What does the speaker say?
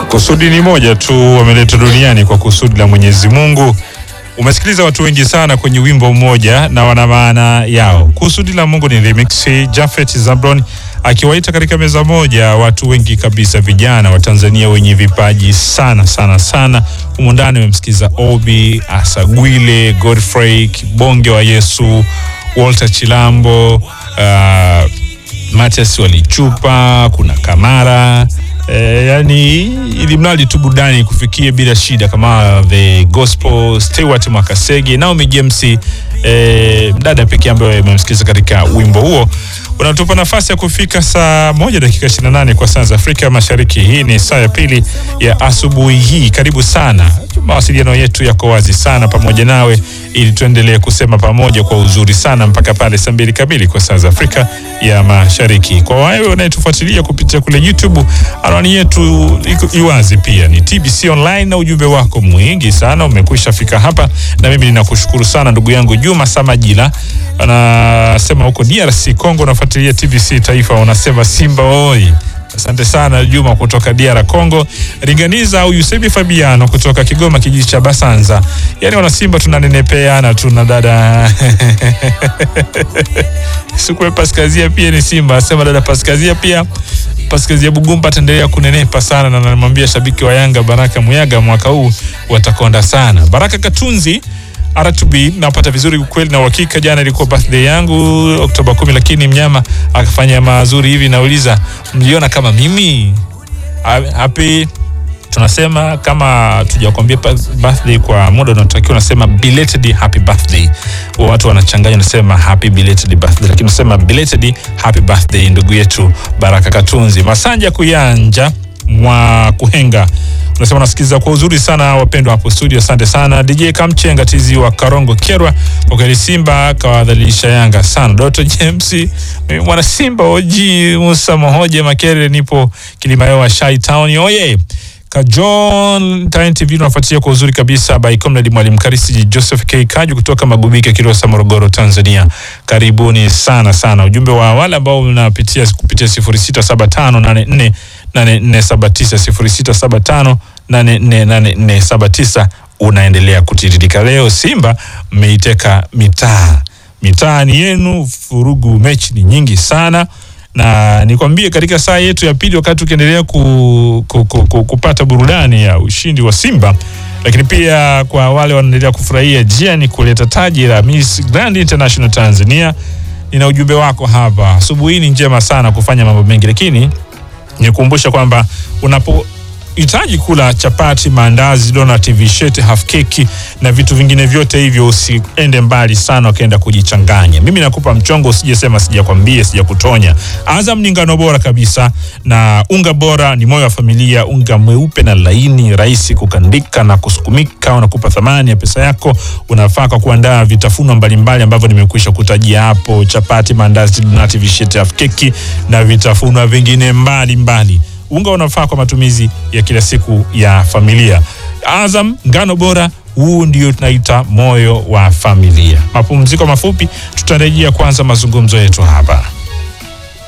Kusudi ni moja tu, wameleta duniani kwa kusudi la Mwenyezi Mungu. Umesikiliza watu wengi sana kwenye wimbo mmoja na wana maana yao. Kusudi la Mungu ni remix, Jafet Zablon akiwaita katika meza moja watu wengi kabisa, vijana wa Tanzania wenye vipaji sana sana sana. Humu ndani umemsikiza Obi Asagwile, Godfrey Kibonge wa Yesu, Walter Chilambo, uh, Matias Walichupa, kuna Kamara E, yani ili mradi tu burudani kufikie bila shida, kama the gospel Stewart Mwakasege, Naomi James, e, mdada pekee ambaye amemsikiliza katika wimbo huo. Unatupa nafasi ya kufika saa moja dakika 28 kwa saa za Afrika Mashariki. Hii ni saa ya pili ya asubuhi hii. Karibu sana, mawasiliano yetu yako wazi sana pamoja nawe, ili tuendelee kusema pamoja kwa uzuri sana mpaka pale saa mbili kamili kwa saa za Afrika ya Mashariki. Kwa wewe unayetufuatilia kupitia kule YouTube, anwani yetu iko iwazi pia ni TBC Online, na ujumbe wako mwingi sana umekwisha fika hapa, na mimi ninakushukuru sana ndugu yangu Juma Samajila anasema huko DRC Congo unafuatilia TBC Taifa, unasema Simba oi. Asante sana Juma kutoka DR Congo. Ringaniza au Yusebi Fabiano kutoka Kigoma kijiji cha Basanza. Yaani wana Simba tunanenepeana tuna dada Sikwe Paskazia pia ni Simba. Asema dada Paskazia pia Paskazia Bugumba ataendelea kunenepa sana, na namwambia shabiki wa Yanga Baraka Muyaga mwaka huu watakonda sana. Baraka Katunzi RTB napata vizuri kweli na uhakika. Jana ilikuwa birthday yangu Oktoba kumi, lakini mnyama akafanya mazuri hivi. Nauliza, mliona kama mimi happy? Tunasema kama tujakwambia birthday kwa muda unaotakiwa, unasema belated happy birthday. Watu wanachanganya, unasema happy belated birthday, lakini unasema belated happy birthday, ndugu yetu Baraka Katunzi Masanja Kuyanja mwa Kuhenga unasema nasikiliza kwa uzuri sana wapendwa hapo studio, asante sana DJ Kamchenga tizi wa Karongo Kerwa. Kwa kweli Simba kawadhalilisha Yanga sana. Doto James mwana Simba oji Musa Mohoje Makere, nipo Kilimayowa Shai Town oye Kajon Time TV unafuatilia kwa uzuri kabisa by Comrade Mwalimu Karisi Joseph K Kaju kutoka Magubike Kilosa Morogoro Tanzania. Karibuni sana sana. Ujumbe wa wale ambao unapitia kupitia 067584 8479 0675848479 unaendelea kutiririka. Leo Simba mmeiteka mitaa, mitaa ni yenu, furugu mechi ni nyingi sana na nikwambie katika saa yetu ya pili, wakati ukiendelea ku, ku, ku, ku, kupata burudani ya ushindi wa Simba, lakini pia kwa wale wanaendelea kufurahia jiani kuleta taji la Miss Grand International Tanzania, nina ujumbe wako hapa. Asubuhi hii ni njema sana kufanya mambo mengi, lakini nikukumbusha kwamba unapo hitaji kula chapati, maandazi, donut, vishete, half keki na vitu vingine vyote hivyo, usiende mbali sana ukaenda kujichanganya. Mimi nakupa mchongo, usijesema sijakwambia, sijakutonya. Azam ni ngano bora kabisa na unga bora ni moyo wa familia. Unga mweupe na laini, rahisi kukandika na kusukumika, unakupa thamani ya pesa yako. Unafaa kwa kuandaa vitafunwa mbalimbali ambavyo nimekwisha kutajia hapo: chapati, maandazi, donut, vishete, half keki na vitafunwa vingine mbalimbali mbali. Unga unafaa kwa matumizi ya kila siku ya familia. Azam ngano bora, huu ndio tunaita moyo wa familia. Mapumziko mafupi, tutarejea kwanza mazungumzo yetu hapa.